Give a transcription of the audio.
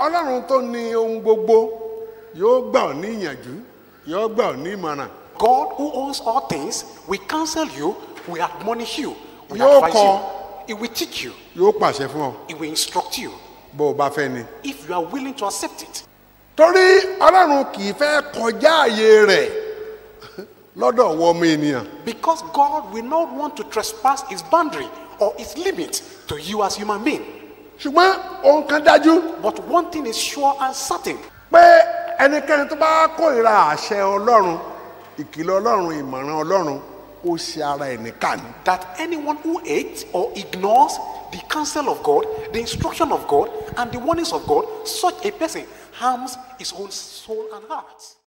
ọlọ́run tó ní ohun gbogbo yóò gbà ọ́ ní ìyànjú yóò gbà ọ́ ní ìmọ̀ràn God who owns all things will counsel you, will admonish you, will Yóò advise kọ́. you. He will teach you. yóò pàṣẹ fún ọ He will instruct you bó o bá fẹ́ ni. if you are willing to accept it. torí ọlọ́run kì í fẹ́ kọjá àyè rẹ̀ lọ́dọ̀ wọ ọmọ ènìyàn Because God will not want to trespass his boundary or his limit to you as human being. ṣùgbọ́n ohun kan dájú But one thing is sure and certain pé ẹnikẹ́ni tó bá kórìíra àṣẹ ọlọ́run ìkìlọ̀ ọlọ́run ìmọ̀ràn ọlọ́run ó ṣe ara ẹ̀ níkà ni. that anyone who hates or ignores the counsel of God, the instruction of God, and the warnings of God, such a person harms his own soul and heart.